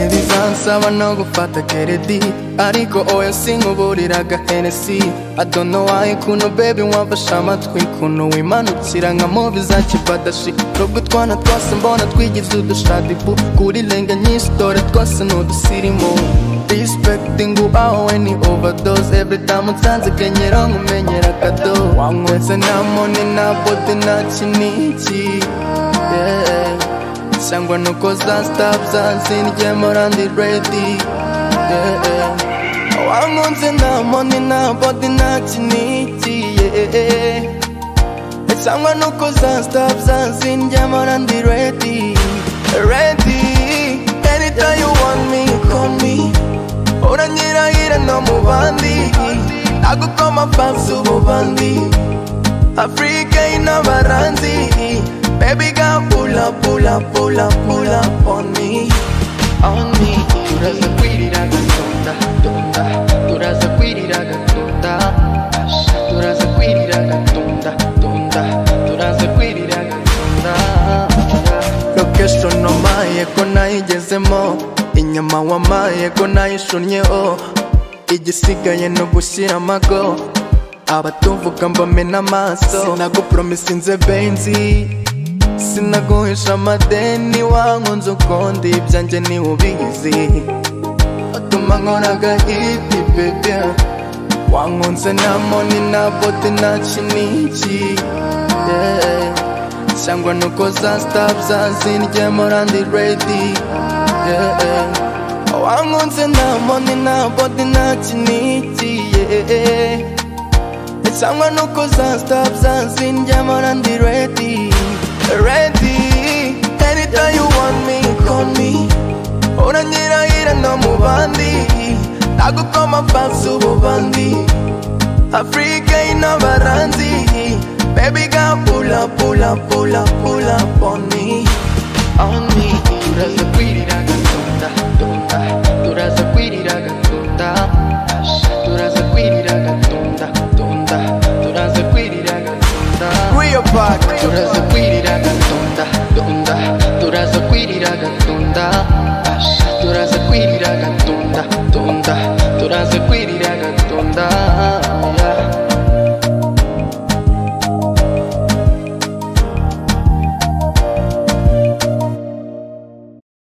gusaba no gufata keredi ariko oya sinkuburiraga henesi adonowaye kuntu bebi wamfashe amatwi kuntu wimanukira nka movi za kibadashi nubwo utwana twose mbona twigize udushadibu kuri lenga nyinshi dore twose ni udusirimu respecting aho we ni overdose every time unsanze kenyera nkumenyera kado wanywetse nta moni nta bote nta kiniki yeah. cyangwa nuko za stab zazinryemo randi redi yeah, yeah. wankunze nta moni nta bodi nta kiniki yeah. cyangwa nuko za stab zazinryemo randi redi redi anytime you want me call me uranyirahira no mu bandi nagukoma fasi ububandi afurika y'inabaranzi baby ga pula pula pula pula on me on me turaza kwirira gatunda tunda turaza kwirira gatunda sha, turaza kwirira gatunda tunda turaza kwirira gatunda location omaye ko nayigezemo inyama wamaye ko nayishunnyeho igisigaye ni ugushyira amago abatuvuga mbamena amaso sinagupromisinze benzi sinaguhisha amadeni wankunze ukundi ibyanjye niwe ubizi utuma nkoraga hiti bebe wankunze nta moni nta bote nta kiniki yeah. cyangwa nuko za stab zazinryemo randi redi yeah, yeah. wankunze nta moni nta bodi nta kiniki yeah. cyangwa nuko za stab zazinryemo randi redi redi anytime you want me call me uranyirahira no mu bandi nagukoma fasi ububandi afurika y'inabaranzi Baby girl, pull up, pull up, pull up, pull up on me, on me. That's the pretty that